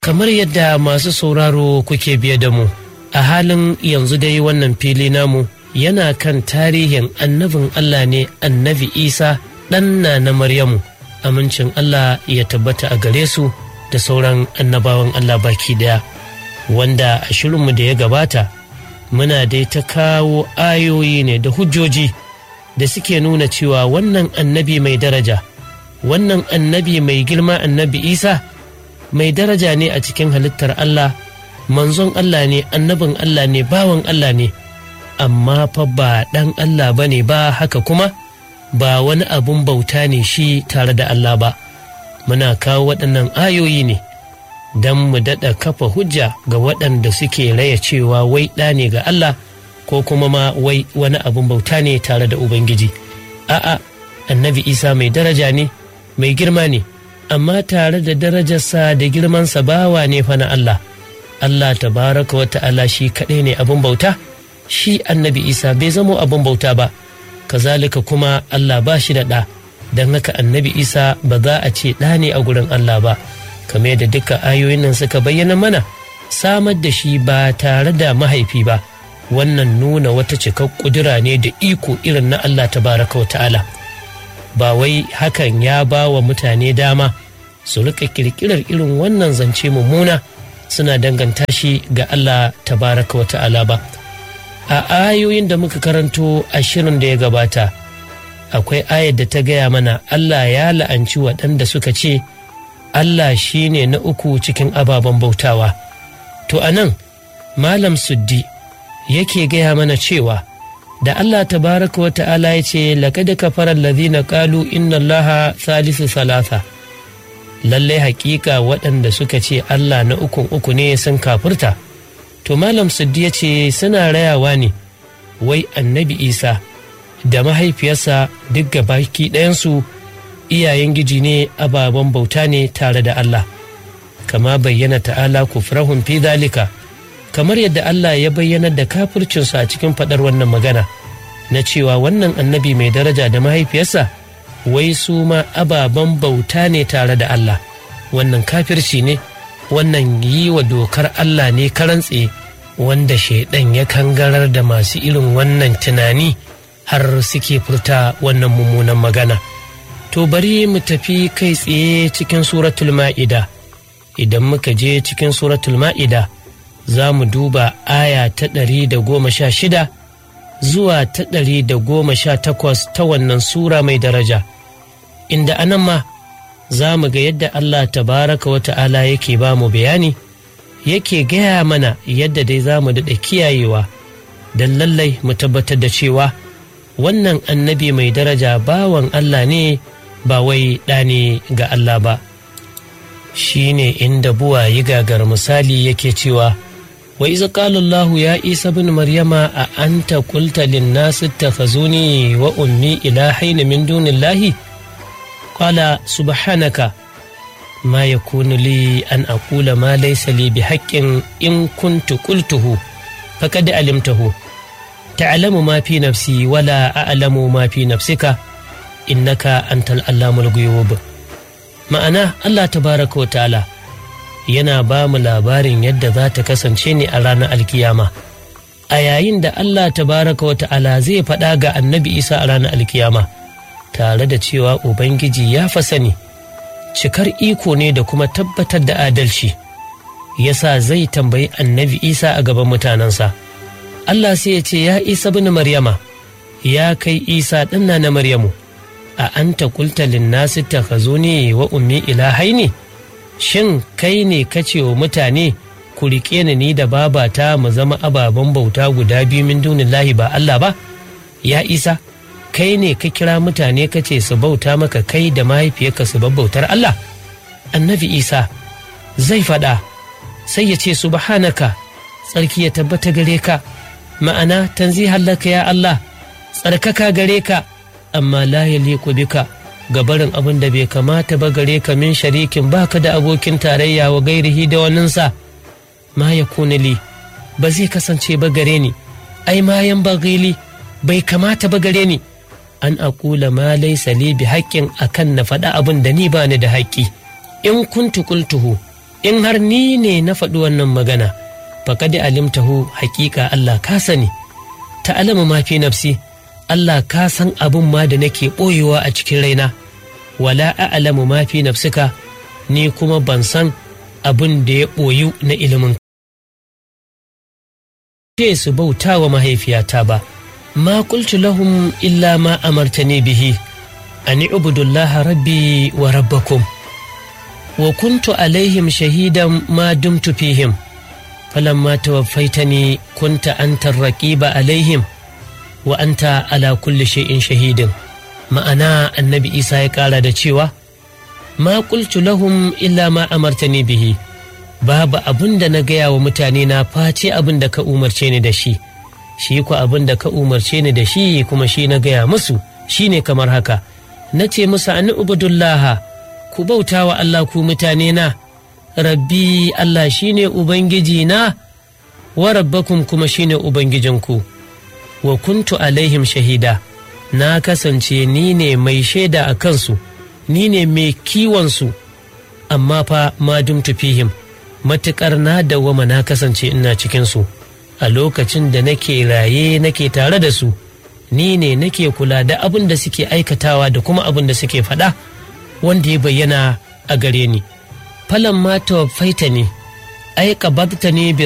kamar yadda masu sauraro kuke biye da mu a halin yanzu dai wannan fili namu yana kan tarihin annabin Allah ne annabi Isa ɗanna na Maryamu amincin Allah ya tabbata a gare su da sauran annabawan Allah baki daya wanda a shirinmu da ya gabata muna dai ta kawo ayoyi ne da hujjoji da suke nuna cewa wannan annabi mai daraja wannan annabi mai girma annabi Isa mai daraja ne a cikin halittar Allah manzon Allah ne annabin Allah ne bawan Allah ne amma fa ba ɗan Allah ba ne ba haka kuma ba wani abun bauta ne shi tare da Allah ba muna kawo waɗannan ayoyi ne don mu daɗa kafa hujja ga waɗanda suke raya cewa wai ɗa ne ga Allah ko kuma ma wai wani abun bauta ne tare da Ubangiji a'a annabi Isa mai daraja ne mai girma ne amma tare da darajarsa da girmansa bawa ne fa na Allah Allah tabaraka wa ta'ala shi kaɗai ne abin bauta shi annabi Isa bai zamo abin bauta ba kazalika kuma Allah ba shi da ɗa don haka annabi Isa ba za a ce ɗa ne a gurin Allah ba kamar da duka ayoyin nan suka bayyana mana samar da shi ba tare da mahaifi ba wannan nuna wata cikar ƙudura ne da iko irin na Allah tabaraka wa ta'ala ba wai hakan ya ba wa mutane dama su rika kirkirar irin wannan zance mummuna suna danganta shi ga Allah tabaraka wa ta'ala ba a ayoyin da muka karanto a shirin da ya gabata akwai ayar da ta gaya mana Allah ya la'anci waɗanda suka ce Allah shi ne na uku cikin ababen bautawa to a nan malam suddi yake gaya mana cewa da Allah tabaraka wa ta'ala ya ce laƙada kafarar lazina ƙalu inna allaha salisu salasa lallai hakika waɗanda suka ce Allah na ukun uku ne sun kafurta to malam suddi ya ce suna rayawa ne wai annabi isa da mahaifiyarsa duk baki ɗayansu iyayen giji ne ababen bauta ne tare da Allah kama bayyana ta'ala kufrahun fi zalika kamar yadda Allah ya bayyanar da kafircinsu a cikin faɗar wannan magana na cewa wannan annabi mai daraja da mahaifiyarsa wai su ma ababen bauta ne tare da Allah wannan kafirci ne wannan yi wa dokar Allah ne karantse wanda shaidan ya kangarar da masu irin wannan tunani har suke furta wannan mummunan magana to bari mu tafi kai tsaye cikin suratul ma'ida idan muka je cikin suratul ma'ida za mu duba aya ta ɗari da goma sha shida zuwa ta ɗari da goma sha takwas ta wannan sura mai daraja inda anan ma za mu ga yadda Allah tabaraka wa ta'ala yake ba mu bayani yake gaya mana yadda dai za mu daɗa kiyayewa don lallai mu tabbatar da cewa wannan annabi mai daraja bawan Allah ne ba wai ɗane ga Allah ba shi ne inda buwa yi gagar misali yake cewa wa iza qala Allahu ya Isa bin Maryama a anta qulta lin nas ittakhazuni wa ummi ilahaina min dunillahi qala subhanaka ma yakunu li an aqula ma laysa li bihaqqin in kuntu qultuhu faqad alimtahu ta'lamu ma fi nafsi wala a'lamu ma fi nafsika innaka antal allamul ghuyub ma'ana Allah tabaraka wa ta'ala yana ba mu labarin yadda za ta kasance ne a ranar alkiyama a yayin da Allah tabaraka wa ta'ala zai faɗa ga annabi isa a ranar alkiyama tare da cewa ubangiji ya fa sani cikar iko ne da kuma tabbatar da adalci yasa zai tambayi annabi isa a gaban mutanensa Allah sai ya ce ya isa bin maryama ya kai isa ɗanna na maryamu a anta kulta linnasi takhazuni wa ummi ilahaini shin kai ne kace wa mutane ku riƙe ni ni da babata mu zama ababen bauta guda biyu min dunillahi ba Allah ba ya isa kai ne ka kira mutane ka ce su bauta maka kai da mahaifiyarka su bautar Allah annabi isa zai faɗa sai ya ce subhanaka tsarki ya tabbata gare ka ma'ana tanzihan laka ya Allah tsarkaka gare ka amma la yaliqu bika ga barin abin da bai kamata ba gare ka min sharikin baka da abokin tarayya wa gairihi da waninsa ma ya li ba zai kasance ba gare ni ai ma yan bagili bai kamata ba gare ni an akula ma laisa li bi haƙƙin akan na faɗa abin da ni ba ni da haƙƙi in kuntu qultuhu in har ni ne na faɗi wannan magana faƙad alimtahu haƙiƙa Allah ka sani ta alama ma fi nafsi Allah ka san abin ma da nake ɓoyewa a cikin raina wala a'lamu ma fi nafsika ni kuma ban san abin da ya ɓoyu na ilimin ce su bauta wa mahaifiyata ba ma qultu lahum illa ma amartani bihi an ubudullah rabbi wa rabbakum wa kuntu alaihim shahidan ma dumtu fihim falamma tawaffaitani kunta anta raqiba alaihim wa anta ala kulli shay'in shahidin ma'ana annabi isa ya kara da cewa ma qultu lahum illa ma amartani bihi babu abin da na gaya wa mutane na face abin da ka umarce ni da shi shi ku abin da ka umarce ni da shi kuma shi na gaya musu shi ne kamar haka na ce musu an ubudullah ku bauta wa Allah ku mutane na rabbi Allah shi ne ubangiji na wa rabbakum kuma shi ne ubangijinku wa kuntu alaihim shahida na kasance ni ne mai shaida a kansu ni ne mai kiwonsu amma fa ma dumtu fihim matuƙar na dawwama na kasance ina cikinsu a lokacin da nake raye nake tare da su ni ne nake kula da abin da suke aikatawa da kuma abin da suke faɗa wanda ya bayyana a gare ni falan ma faita ne ai ne bi